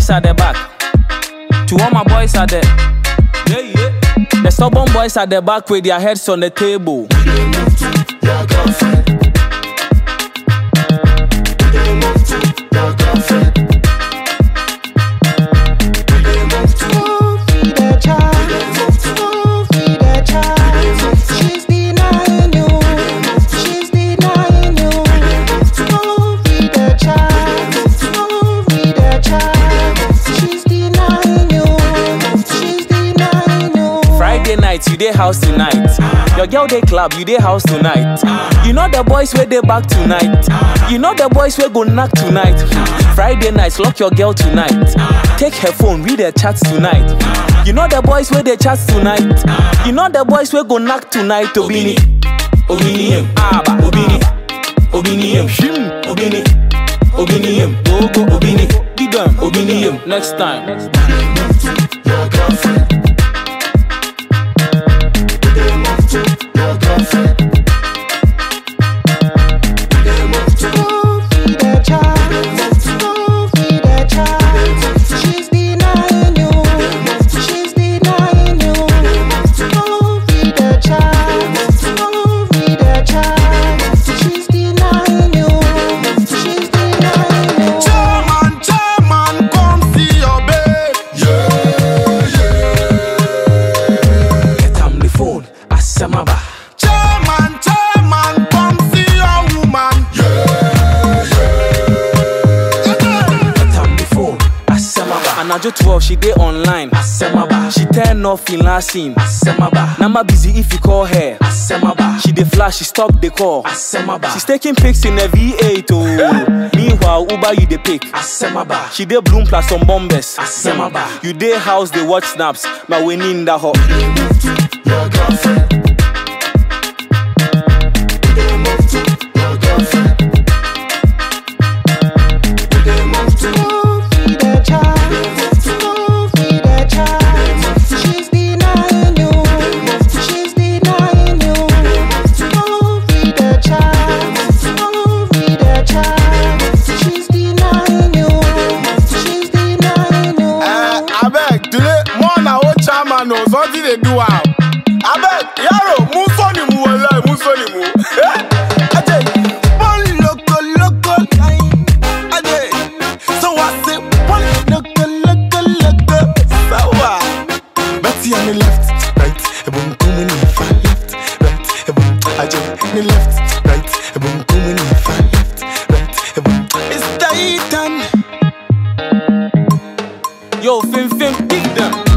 boys at the back. To all my boys at the. Yeah, yeah. The stubborn boys at the back with their heads on the table. They move to your girlfriend. They move to your girlfriend. They move to. Feed the child. Feed the child. She's denying you. She's denying you. Feed the child. Feed the child. She's denying you. She's denying you. Friday night, you dey house tonight. Your girl dey club, you dey house tonight. You know the boys where they back tonight. You know the boys where go knock tonight. Friday nights, lock your girl tonight. Take her phone, read her chats tonight. You know the boys where they chat tonight. You know the boys where go knock tonight. Obini, Obini, em, Aba, Obini, Obini, em, Shim, Obini, Obini, em, Gogo, Obini, Didam, Obini, em. Next time. They move to your girlfriend. They move to your girlfriend. They move to. Feed the child. Feed the child. She's denying you. She's denying you. Feed the child. Feed the child. She's denying you. She's denying you. Chairman, chairman, come see your babe. Get am the phone, Asamaba. Chairman, chairman, come see your woman. Get am the phone, Asamaba. Anajo 12, she dey online. Asamaba. She turn off in last scene. Asamaba. Nama busy if you call her. Asamaba. She dey flash, she stop the call. Asamaba. She's taking pics in a V8 oh. Meanwhile, Uber you dey pick. Asamaba. She dey bloom plus some bombers. Asamaba. You dey house dey watch snaps. My winning in the hot. They move to your girlfriend. They move to your girlfriend. They move to. Feed the child. Feed the child. She's denying you. She's denying you. Feed the child. Feed the child. She's denying you. She's denying you. Eh, abeg, today, more na old chairman o, something dey do am. Abeg, yaro, mú sọ́ọ̀nì mu wẹ̀lẹ̀, mú sọ́ọ̀nì mu. Eh, ajay, one loco loco line. Ajay, so I say one loco loco loco. Sawa. Betty on the left, right, ebon kumu ni fa left, right, ebon ajay, ni left, right, ebon kumu ni fa left, right, ebon. It's Titan. Yo, Fim Fim, kick them.